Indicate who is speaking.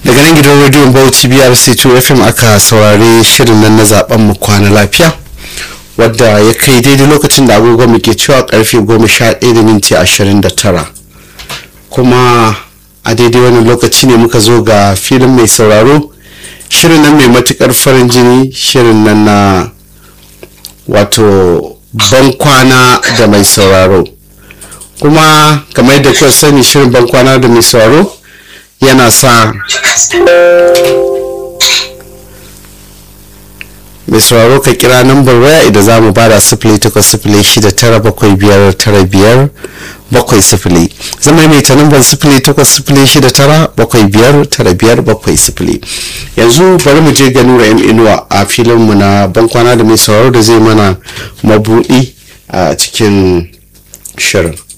Speaker 1: daga nan gidan rediyon bauchi brc2 fm aka saurari shirin nan na zaben mu kwana lafiya wadda ya kai daidai lokacin da agogon muke cewa karfe 11 da minti 29 kuma a daidai wannan lokaci ne muka zo ga filin mai sauraro shirin nan mai matukar farin jini shirin nan na wato ban kwana da mai sauraro kuma kamar yadda kuka sani shirin ban kwana da mai sauraro yana sa mai sauraro ka kira nambar waya idan za mu bada sifili takwas sifili shida tara bakwai biyar tara biyar bakwai sifili zama mai ta nambar sifili takwas sifili shida tara bakwai biyar tara biyar bakwai sifili yanzu bari mu je ga nura yan inuwa a filinmu na bankwana da mai sauraro da zai mana mabuɗi a cikin shirin